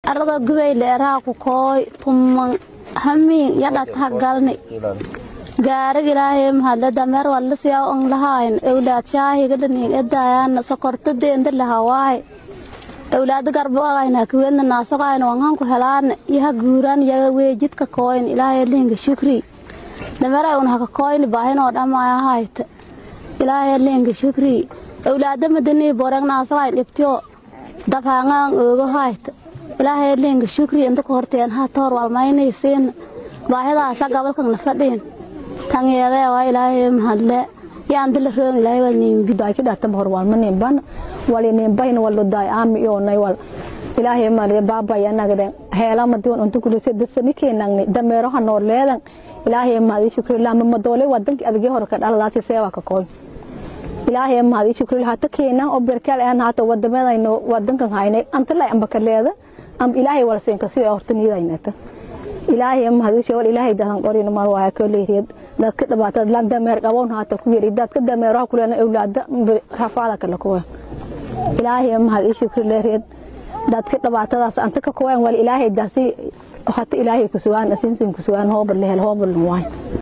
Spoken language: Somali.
arada gubay leeraha ku kooy tuman hamiin yadhataha galni gaarig ilaahay mahadle dameer walasiyaa on lahayn owlaad shaahiga dhaniig edaayaan sokorta deenda lahawaaye owlaada garbo agayna kuweedna naasogayna wanganku helaana yaha guuraan yaga weejidka kooyn ilaahay liinga shukri dameera un haka kooyni baahinoo dhamaya hayta ilaahay liinga shukri owlaada madanii boreg naasogayn dhibtiyo dabhaangaan oogo hayta ilaahay liinga shukri inta ku horteen ha toor walmaynaysiin baahidaasa gabalkan fadhiin tangeedee waa ilaahay mahadle yaandila roon ilaahay wal niimbi daaki dhata hor wal manin wali nin bahin wal daay aami yo nay wal ilaahay mari baba ya nagde heela ma diwan untu kulu se dasani keenangni dameero ha noor leedan ilaahay maadi shukri la ma doole wadanki adage hor ka dhaladaasi seewa ka kooy ilaahay maadi shukri ha ta keenan oo berkal aan hata wadamadayno wadankan haynay anta la amba ka leeda am ilaahay wal seen ka si hortaniidaynata ilaahay mahadisho wal ilaahay dahan qorino mal waa ka leeyahay dadka dhibaatada lag dameer qaboon haata ku yiri dadka dameeraha kulena awlaada rafaada kala kuwa ilaahay mahadisho ku leeyahay dadka dhibaatadaas anta ka kuwan wal ilaahay daasi hata ilaahay ku sugan asinsin ku sugan hoob lehel hoob waay